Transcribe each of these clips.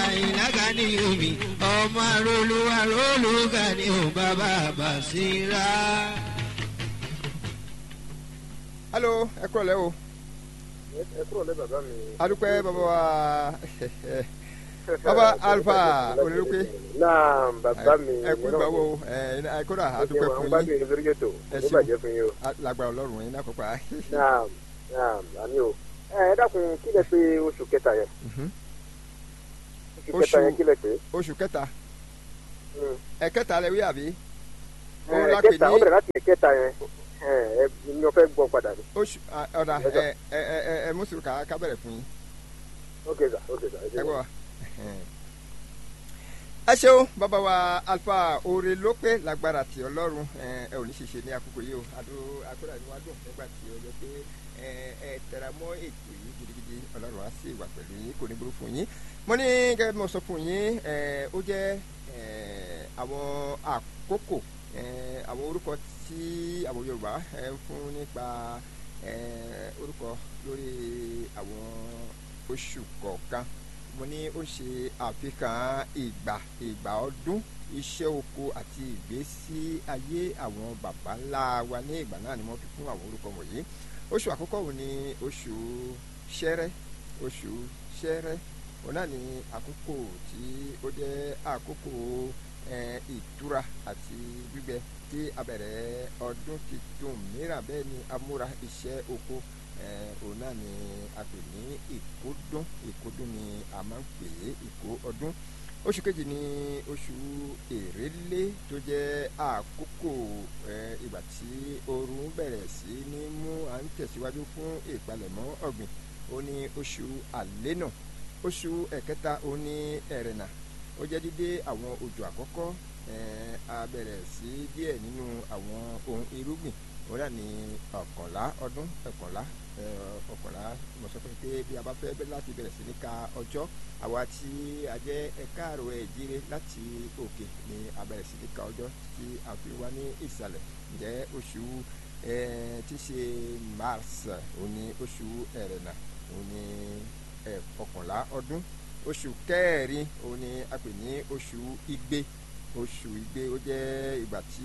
àyìnlága ní omi ọmọ arólú arólùgà ní ò bàbá bàṣírà. alo ẹ kúrò lẹ́ o ẹ kúrò lẹ́ bàbá mi. adúpẹ́ bàbá wa bàbá alfa olùdókè náà bàbá mi. ẹ kú ìgbà wo ẹ ẹ kódà adúpẹ́ fún yín. yín lórí ètò ẹ ní bàjẹ́ fún yín o. lágbára ọlọ́run yín lákòókò á. náà náà àmì o. ẹ ẹ dákun kí lẹ pé oṣù kẹta yẹn. oṣù kẹta yẹn kí lẹ pé. oṣù kẹta Mm. ẹ kẹta lẹ wí àbí. ẹ Òun la pè kẹta ní- ó bẹ̀rẹ̀ láti kẹta yẹn ẹ ẹ ni wọ́n fẹ́ gbọ́ padà ni. oṣù ah, ọ̀dà Ẹ ẹ ẹ ẹ ẹ mùsùlùmí ká ká bẹ̀rẹ̀ fún yín ok sà ok sà. ẹ ẹ ṣeun. gbọ́ wa. ẹ ṣeun bàbá wa alfa oore ló pé lágbára tí ọlọ́run ẹ ẹ ò ní ṣiṣẹ ní àkókò yìí o àdó akóra ni wàá dùn nígbà tí ó yẹ pé ẹ ẹ tẹra mọ́ ètò yìí gidigidi ọlọ́run á sì wà pẹ̀lú yín kò ní burú fún yín mo ní gẹ́gẹ́ bí mo sọ fún yín ẹ ó jẹ́ ẹ àwọn àkókò ẹ àwọn orúkọ tí àwọn yorùbá ẹ ń fún nípa ẹ orúkọ lórí àwọn oṣù kọ̀ọ̀kan mo ní ó ṣe àfihàn ìgbà ìgbà ọdún iṣẹ́ oko àti ìgbésí ayé àwọn baba ńlá wa ní ìgbà náà ni wọ́n fi fún àwọn orúkọ wọ̀nyí oṣù àkọ́kọ́ wo ni oṣù ṣẹ́rẹ́ oṣù ṣẹ́rẹ́ òun náà ni àkókò tí ó jẹ́ àkókò eh, ìtura àti gbígbẹ tí a bẹ̀rẹ̀ ọdún tuntun mìíràn bẹ́ẹ̀ ni amúra iṣẹ́ oko eh, òun náà ni a pè ní ìkódún ìkódún ni a máa ń pè é ìkó ọdún oṣù kejì ni oṣù èrèlé tó jẹ́ àkókò eh, ìgbà tí oòrùn bẹ̀rẹ̀ sí ní mú à ń tẹ̀síwájú fún ìpalẹ̀mọ́ ọ̀gbìn ó ní oṣù àlénà oṣù ẹ̀kẹta ó ní ẹ̀rẹ̀nà ó jẹ́ dídé àwọn òjò àkọ́kọ́ eh, a bẹ̀rẹ̀ sí díẹ̀ nínú àwọn ohun irúgbìn ó dà ní ọ̀kànlá ọdún ọ̀kànlá eh, ọ̀kànlá mo sọ fún yín pé bí a bá fẹ́ bẹ́ láti bẹ̀rẹ̀ sí ní ka ọjọ́ àwa tí a jẹ́ ẹ̀ka àrò ẹ̀jíire láti òkè ni a bẹ̀rẹ̀ sí ní ka ọjọ́ tí a fi wá ní ìsàlẹ̀ ǹjẹ́ oṣù eh, tí ṣe mars ó ní oṣù ẹ̀rẹ̀nà ó ní ẹ̀ ọ̀kànlá ọdún oṣù kẹrin òun ni a pè ní oṣù igbe oṣù igbe ó jẹ́ ìgbà tí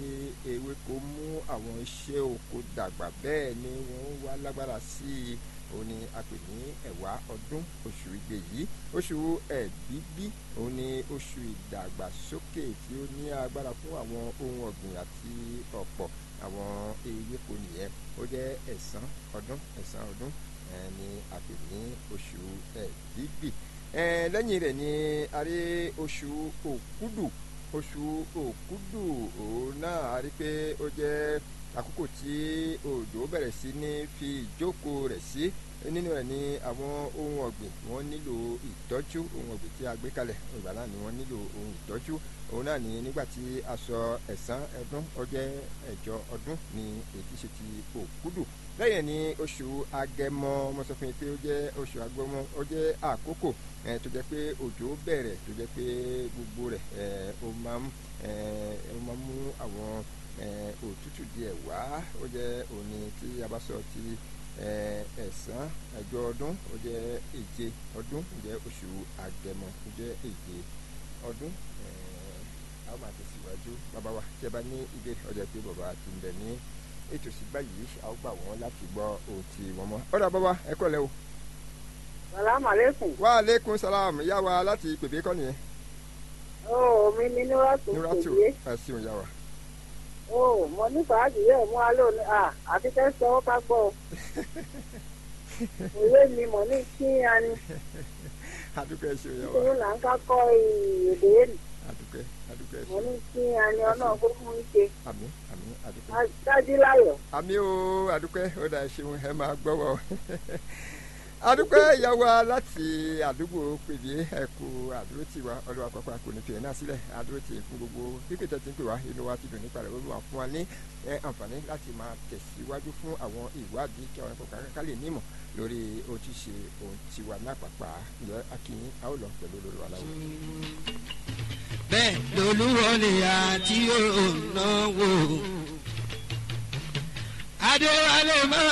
ewéko mú àwọn iṣẹ́ oko dàgbà bẹ́ẹ̀ ni wọ́n wá lágbára sí i òun ni a pè ní ẹ̀wá ọdún oṣù igbe yìí oṣù ẹ̀bíbí òun ni oṣù ìdàgbàsókè tí ó ní agbára fún àwọn ohun ọ̀gbìn àti ọ̀pọ̀ àwọn ewéko nìyẹn ó jẹ́ ẹ̀sán ọdún ẹ̀sán ọdún ẹ̀ ni a pè ní oṣù ẹ̀bíbí ẹ lẹ́yìn rẹ̀ ni a rí oṣù òkúdù oṣù òkúdù òun náà a rí pé ó jẹ́ àkókò tí òjò bẹ̀rẹ̀ sí ní fi ìjókòó rẹ̀ sí nínú ẹ̀ ní àwọn ohun ọ̀gbìn wọ́n nílò ìtọ́jú ohun ọ̀gbìn tí a gbé kalẹ̀ ìgbà náà ni wọ́n nílò ohun ìtọ́jú òun náà ni nígbà tí a sọ ẹ̀sán ọdún ó jẹ́ ẹ̀jọ ọdún ni èyí ṣe ti òkúdù lẹ́yìn ní oṣù agẹmọ mo sọ fún yín pé ó jẹ́ oṣù agẹmọ ó jẹ́ àkókò ẹ tó jẹ́ pé òjò bẹ̀rẹ̀ tó jẹ́ pé gbogbo rẹ̀ ẹ ó máa ń ẹ ó máa ń mú àwọn ẹ òtútù díẹ̀ wá ó jẹ́ òní tí a bá sọ ti ẹ ẹ̀sán ẹjọ ọdún ó jẹ́ èje ọdún ó jẹ́ oṣù agẹmọ ó jẹ́ èje ọdún ẹ a ó máa tẹ̀síwájú bàbá wa tí ẹ bá ní ìbéèrè ọjọ́ pé bàbá ti ń bẹ ní ètò sí báyìí a ó gbà wọ́n láti gbọ́ ohun tí wọ́n mọ̀ ọ̀dà bàbá ẹ kọ́ lẹ́ o salaamaleykum. wa aleykum salam yá wa láti pèbè kọ́ nìyẹn. ó mi ní nuratu nuratu kòyé. ẹ ṣeun yá wa. ó mo ní fàájì yẹ mú alẹ́ òní à àti kẹ́ sọ ọ́ ká gbọ́ ọ. òwe mi mọ̀ ní kí a ní adúpẹ́ ẹ ṣeun yá wa nítorí là ń ká kọ́ èdè yẹn adúpẹ́ adúpẹ́ ẹ mọ̀ ṣeun ní kí a ní ọ̀nà gbogbo ń ṣe. àmì àmì adúpẹ́. dájú láyọ̀. àmì o adúpẹ́ ó dà ẹ ṣeun ẹ máa gbọ́ wọ. adúpẹ́ yá wa láti àdúgbò pèbè ẹ̀kú àdúró tì wá ọlọ́wà pápá kò ní tiẹ̀ náà sílẹ̀ àdúró tì fún gbogbo pípẹ́ tẹ̀ tí ń pè wá inú wa ti dùn nípa rẹ̀ olúwa fún wa ní ẹ, àǹfààní láti máa tẹ̀síwájú fún àwọn ìwádìí kí àwọn ẹ̀kọ́ kankan lè nímọ̀ lórí ojúṣe ohun tiwa náà pàpà ǹjẹ́ akínyìn a ó lọ pẹ̀lú olórí wa láwọn. bẹ́ẹ̀ lolúwọlé àti òun náà wò. adéwálé máa.